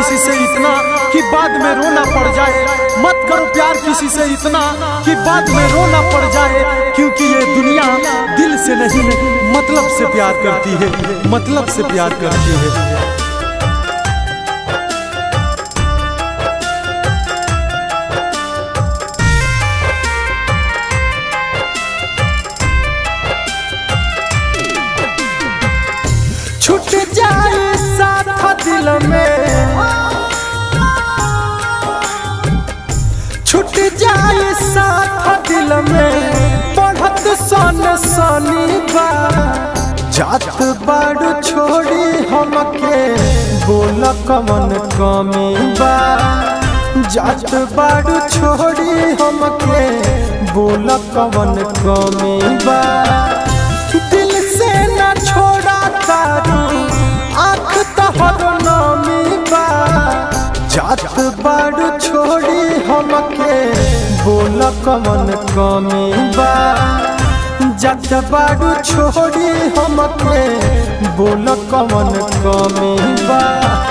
किसी से इतना कि बाद में रोना पड़ जाए मत करो प्यार किसी से इतना कि बाद में रोना पड़ जाए क्योंकि ये दुनिया दिल से नहीं मतलब से प्यार करती है मतलब से प्यार करती है छूट जाए साथ दिल में छूट जाए साथ दिल में बढ़त सन सनी बा जात बाड़ू छोड़ी हमके बोल कमन कमी बा जात बाड़ू छोड़ी हमके बोल कमन कमी बा दिल से न छोड़ा तारू आँख तहर नामी बा जात बाड़ू छोड़ी हमके बोल कमन कमी बा जात बाड़ू छोड़ी हमके बोल कमन कमी बा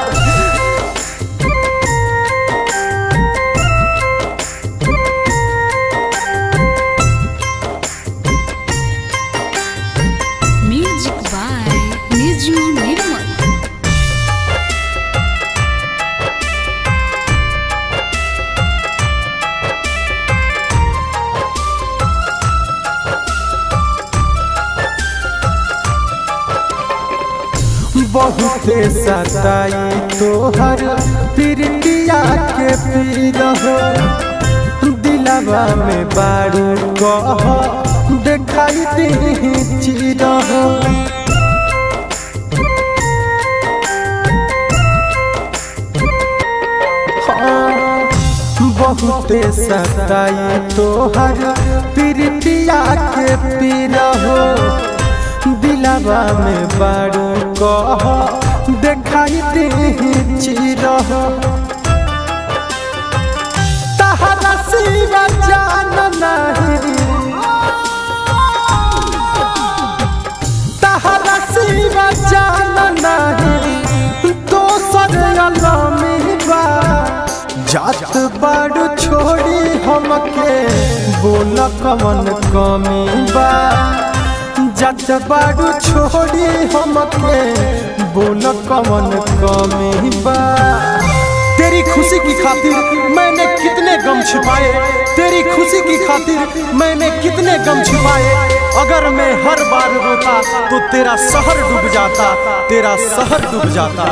Music by Niju Nirmal. बहुते सताई तोहर प्रीतिया के पीर हो दिलवा में बारू कह देखाई दी चीर हो हाँ, बहुते सताई तोहर प्रीतिया के पीर हो दिलवा में बारू कह देखाई दे चीर तहरा सिवा जान नहीं तहरा सिवा जान नहीं दोसर अलमी बा जात बाड़ू छोड़ी हमके बोल कमन कमी बा जात बाड़ू छोड़ी हमके बोल कमन कमी बा तेरी खुशी की खातिर मैंने कितने गम छिपाए तेरी खुशी की खातिर मैंने कितने गम छिपाए अगर मैं हर बार रोता तो तेरा शहर डूब जाता तेरा शहर डूब जाता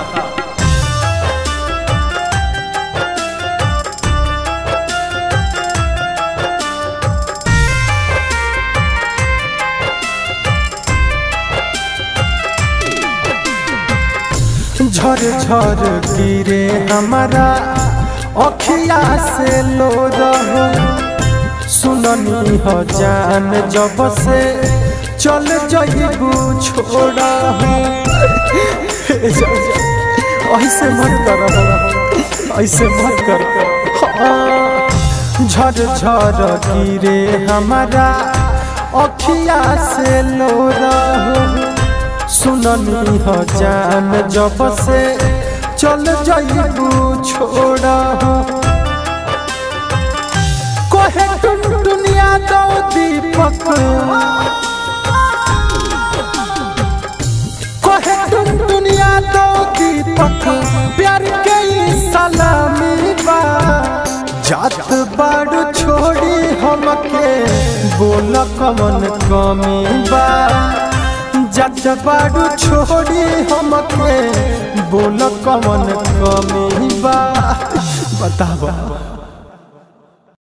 झर झर गिरे हमारा अखिया से लो रहो सुननी हो जान जब से चल जइबू छोड़ा ऐसे मत कर ऐसे मत कर हाँ, झर झर गिरे हमारा अखिया से लो रहो सुननी हो जान जब से चल जइबू छोड़ा कहे टुन दुनिया दो दीपक कहे टुन दुनिया दो दीपक प्यार के ई सलामी बा जात बाड़ू छोड़ी हमके बोल कमन कमी बा जात बाड़ू छोड़ी हमके बोल कमन कमी बा बतावा